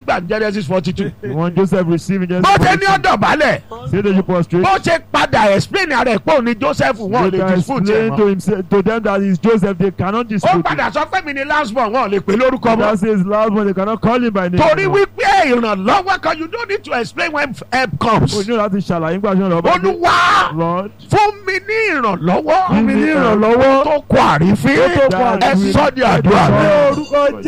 gbà ní Genesis forty two When Joseph received in bó ṣe ní Genesis ọ̀dọ̀ balẹ̀ 42, say that you prostrate. bó ṣe padà explain ara ẹ̀ pé òun ni Joseph wọn ò They lè can dispute ẹ̀ explain to mọ́ himself to them that it's Joseph. They cannot ó dispute. it. padà sọ pé mi ni last born wọn ò lè pè lórúkọ mọ́ That says last one. They cannot call him by name. torí anymore. wípé ìrànlọ́wọ́ kan you don't need to explain when help comes O ní láti ṣàlàyé nígbà tí wọ́n lọ bá dé. olúwa Lord. fún mi ní ìrànlọ́wọ́ Fún mi ní ìrànlọ́wọ́. tó kọ àrífín Tó kọ ẹ àrífín. sọ di àdúrà mi. orúkọ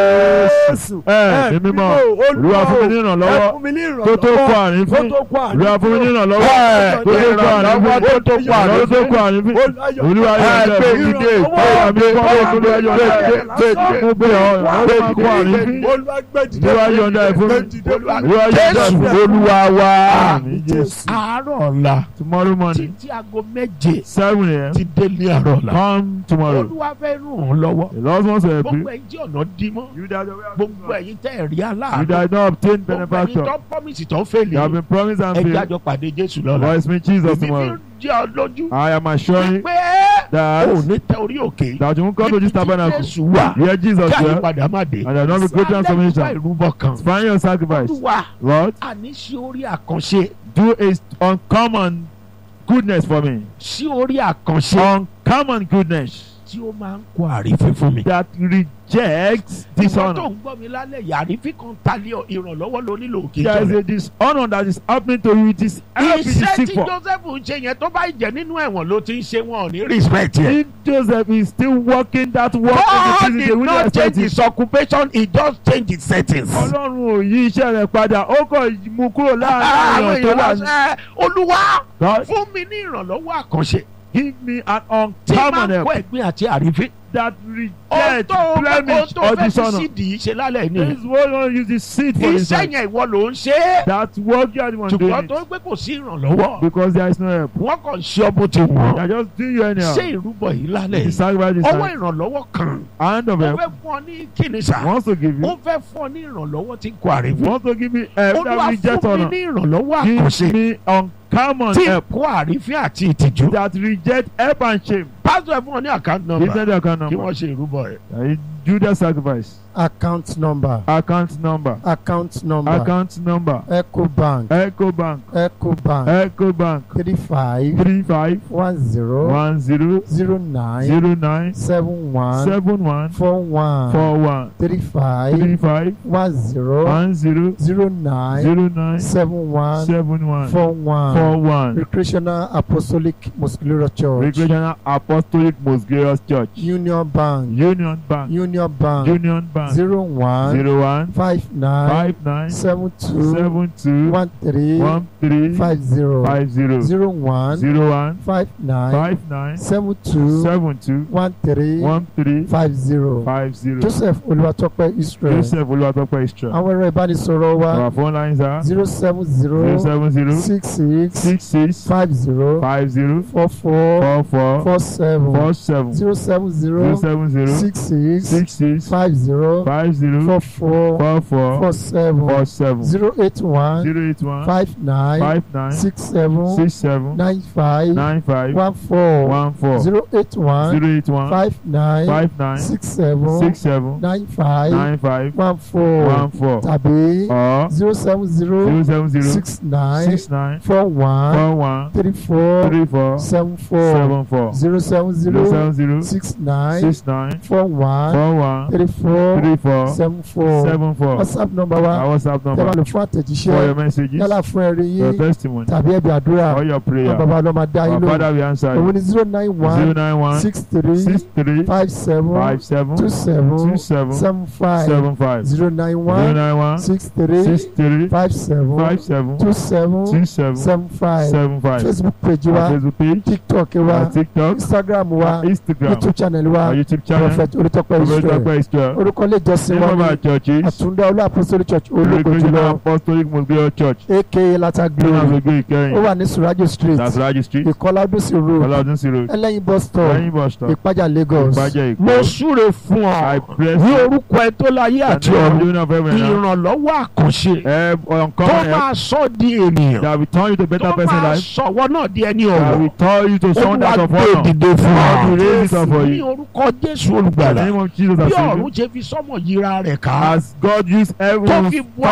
jésù. Ẹ ní mímọ́. Olúwa fún mi ní ìrànlọ́wọ́. ẹ fún mi ní ìrànlọ́wọ́. Tó tó kọ àrífín. tó tó kọ àrífín. Olúwa fún mi ní ìrànlọ́wọ́. Ẹ, Tó tó kọ ìrànlọ́wọ́ àrífín. tó tó kọ Ìrànlọ́wọ́ tó àrífín. kọ àrífín. Olúwa Olúwa ẹ yóò gbé dẹ̀. dìde Olúwa mi kọ́ gbé Olúwa yóò gbé dẹ̀. gbé gbé Mo gbé ọ. Olúwa tó kọ àrífín. Olúwa gbé dìde. Olúwa yọ̀ǹda ẹ̀ fún mi. Gbé dìde. Olúwa yọ̀ǹda ẹ̀ Jésù fún mi. olúwa wa Àmín Jésù. àárọ̀ ọ̀la Tomorrow morning, títí aago méje seven a.m. ti dé ní àárọ̀ ọ̀la Come tomorrow. olúwa fẹ́ ràn án lọ́wọ́ The Lord wants to help gbogbo you. ẹ̀yin tí ọ̀nà dí mọ́ You that you gbogbo ẹ̀yin tẹ́ ẹ̀ rí You aláàánú that not obtain gbogbo ẹ̀yin benefactor. tó promise tó You fèlè have been promised and ẹ failed. jájọ pàdé Jésù lọ́la Voice me Jesus èmi fi tomorrow. ń jẹ́ ọ lójú I am assuring pé that ò ní tẹ orí òkè that you won't come to this tabernacle. Jésù wà Hear Jesus kí well, àyípadà má dé and there will not be great Alẹ́ transformation. ìwà ìrúbọ kan Find your sacrifice. olúwa Lord, àní sí orí àkànṣe do a uncommon goodness for me. sí orí àkànṣe Uncommon goodness tí ó máa ń kó àrífín fún mi. that rejects ìwọ tó dishonor. ń gbọ́ mi lálẹ́ yìí àrífín kan talẹ̀ ọ- ìrànlọ́wọ́ ló nílò òkè There is jọ a dishonor that is happening to you. It is help you iṣẹ́ seek tí for. Joseph ń ṣe yẹn tó bá jẹ́ nínú ẹ̀wọ̀n ló ti ń ṣe wọn ò ní respect yẹn. If Joseph is still working that work God in the prison, they did will not not change expect it. his occupation he just changed his settings. Ọlọ́run ò yí iṣẹ́ rẹ̀ padà ó kàn mú kúrò àwọn láàárín èèyàn èèyàn tó wà ní. lásán olúwa God fún mi ní ìrànlọ́wọ́ àkànṣe give me an tí máa uncommon ń help kó ẹ̀gbin àti àrífín. that ohun reject tó ohun blemish tó or fẹ́ fi dishonor. sídìí ṣe lálẹ́ This nìyẹn. is what one use the seed for iṣẹ́ himself. yẹn ìwọ ló ń ṣe é. That work you are the one doing ṣùgbọ́n it. tó ń pé kò sí ìrànlọ́wọ́. Because there is no help. wọ́n kàn ṣe ọ bó ti They wọ́n. are just doing you anyhow. ṣé ìrúbọ yìí lálẹ́ The yìí. sacrifice is ọwọ́ like ìrànlọ́wọ́ kan. hand of ó help fẹ́ fún ọ ní kíni sà. wants to give ó you. fẹ́ fún ọ ní ìrànlọ́wọ́ tí ń kó àrífín. Wants to give me help olúwa that reject fún mi honor. ní ìrànlọ́wọ́ àkànṣe Give me uncommon tí ń help kó àrífín àti ìtìjú. that reject help and shame. pásítọ̀ ẹ̀ fún ọ ní àkáǹtì Give nọ́mbà them the account kí number. wọ́n ṣe ìrúbọ rẹ̀. Uh, Do the sacrifice. account number Account number. account number Account number. ecobank Ecobank. ecobank Ecobank. three five Three five one zero one zero zero nine zero nine seven one seven one four one four one three five three five one zero one zero zero nine zero nine seven one seven one four one four one. recreational apostolic muscular church Recreational Apostolic Most Glorious Church. union bank Union Bank. union bank Union Bank. zero one Zero one five nine five nine seven two seven two one three one three five zero five zero zero one zero one five nine five nine seven two seven two one three one three five zero five zero. joseph olúwatópẹ́ israel Joseph Olúwatópẹ́ Istra. àwọn ẹ̀rọ ìbánisọ̀rọ̀ wa Our phone lines are zero seven zero zero seven zero six six six six five zero five zero four four four four four seven four seven zero seven zero zero seven zero six six six six five zero five zero four four four four four seven four seven zero eight one zero eight one five nine five nine six seven six seven nine five nine five one four one four zero eight one zero eight one five nine five nine six seven six seven nine five nine five one four one four tàbí or zero seven zero zero seven zero six nine six nine four one four one three four three four seven four seven four zero seven zero zero seven zero six nine six nine four one four one three four three four seven four seven four whatsapp number wa our WhatsApp tẹ́ bá number lò fún for your àtẹ̀jíṣẹ́ messages yálà fún ẹ̀rí your yín testimony tàbí ẹ̀bí àdúrà or your àwọn prayer bàbá ọlọ́mọ dá yín our lóhùn father we answer òun you ni zero nine zero one nine one six three six three five seven five seven two seven two seven seven five seven five zero nine zero one nine one six three six three five seven five seven two seven two seven seven five seven five facebook page our wa Facebook page tiktok our wa TikTok instagram wa our Instagram youtube channel wa our YouTube channel prophet olùtọ́pẹ́ israel Olùtọ́pẹ́ Israel orúkọ ilé ìjọsìn name wa of ní our churches àtúndá olú apostolic church ológo Recreational jùlọ Apostolic Most Glorious Church aka lata nínú glory àgbègbè ó Ìkẹyìn wà ní surajo street that's Raji Street ìkọlá ọdúnsìn road Ọlọ́dún sí road ẹlẹ́yin bus stop lẹ́yìn bus stop ìpájà lagos Ìpàjẹ́ mo Èkó súre fún I ọ press ní orúkọ ẹ tó láyé àti the ọ̀run name of heaven now ìrànlọ́wọ́ àkànṣe help tó uncommon help máa sọ di ènìyàn that will turn you to better tó person máa life sọ̀wọ́ náà di ẹni that ọ̀wọ́ will turn you to someone olúwa that's of gbé honor dìde fún God will ọ raise it up for ní you orúkọ jésù in the olùgbàlà name of Jesus bí as ọ̀run ṣe fi sọ́mọ̀ yíra rẹ̀ ká as God used tó everyone fi bu